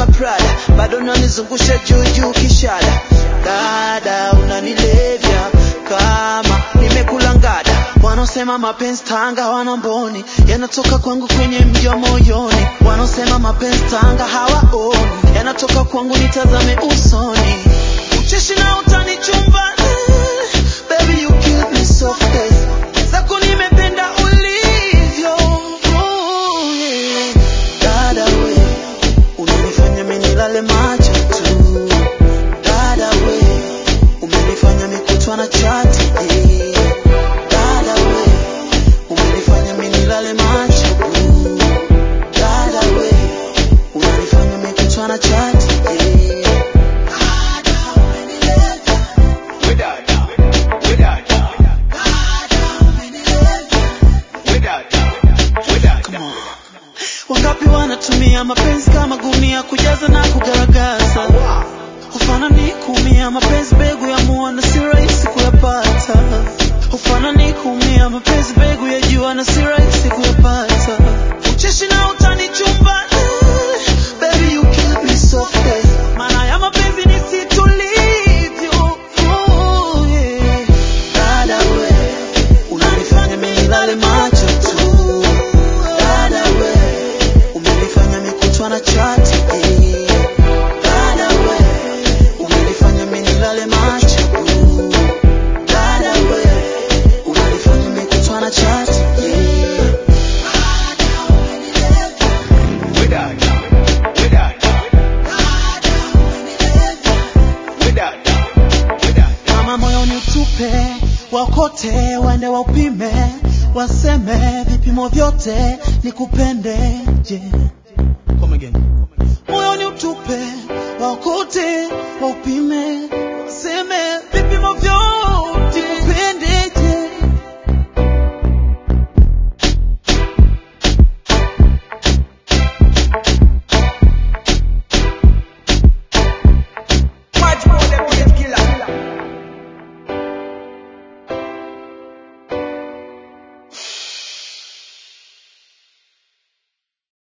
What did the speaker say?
Prada, bado nanizungusha juu juu kishada. Dada unanilevya kama nimekula ngada. Wanaosema mapenzi Tanga wana mboni, yanatoka kwangu kwenye mji wa moyoni. Wanaosema mapenzi Tanga hawaoni, yanatoka kwangu nitazame usoni. Ucheshi na utani chumbani, baby you kill me softly. Zako nimependa ulivyo, oh, yeah. Dada we, unanifanya mimi nilale macho tu. Dada we, umenifanya mikutwa na chati eh. Dada we, umenifanya mimi nilale macho tu. Dada we, unanifanya mikutwa na chati eh. Dada umenileta, Wedada, wedada, dada umenileta. wedada, wedada. Wangapi wanatumia mapenzi kama gunia kujaza na kugaragaza Ufanani kuumia mapenzi mbegu ya mua na si rahisi kuyapata Ufanani kuumia mapenzi mbegu ya jua na si rahisi kuyapata Ucheshi na utani chumbani Baby you kill me softly Maana ya mapenzi ni si tulivyo oh, yeah. Dada we Unanifanya mimi nilale macho tu Dada we Umenifanya mikutwa na chati eh. Dada we Umenifanya mimi nilale macho tu. Dada we Unanifanya mikutwa na chati eh. Dada umenileta, Wedada, wedada, dada umenileta. wedada, wedada. Kama moyoni utupe wakote, waende waupime, waseme vipimo vyote nikupende je. Come again.